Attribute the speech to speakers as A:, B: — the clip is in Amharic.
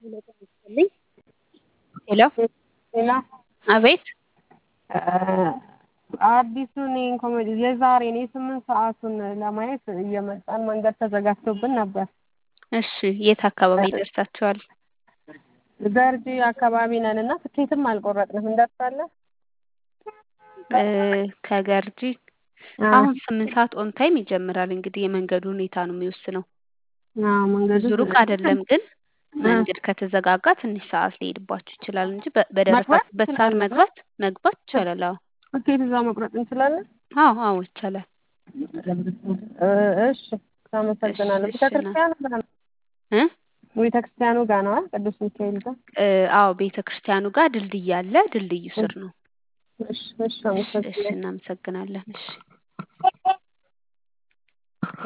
A: ይስጥልኝ። ሄሎ
B: ሌላ
A: አቤት
B: አዲሱን ኮሜዲ የዛሬን የስምንት ሰዓቱን ለማየት እየመጣን መንገድ ተዘጋግቶብን ነበር።
A: እሺ የት አካባቢ ደርሳችኋል?
B: ገርጂ አካባቢ ነን እና ትኬትም አልቆረጥንም። እንደርሳለን።
A: እ ከገርጂ አሁን ስምንት ሰዓት ኦን ታይም ይጀምራል። እንግዲህ የመንገዱ ሁኔታ ነው የሚወስነው።
B: አዎ መንገዱ
A: ብዙ ሩቅ አይደለም፣ ግን መንገድ ከተዘጋጋ ትንሽ ሰዓት ሊሄድባችሁ ይችላል እንጂ በ- በደረሳችሁበት ሰዓት
B: እንችላለን?
A: መግባት መግባት ይቻላል። አዎ
B: ትኬት እዛ መቁረጥ እንችላለን።
A: አዎ አዎ ይቻላል።
B: እ እሺ አመሰግናለሁ።
A: እሺ፣
B: ቤተክርስቲያኑ ጋር ነው
A: እ
B: ቤተክርስቲያኑ ጋር ነው አይደል? ቅዱስ ሚካኤል ጋር።
A: እ አዎ ቤተ ክርስቲያኑ ጋር ድልድይ አለ። ድልድዩ ስር ነው።
B: እሺ እሺ
A: እሺ እሺ
B: አመሰግናለሁ።
A: እናመሰግናለን። እሺ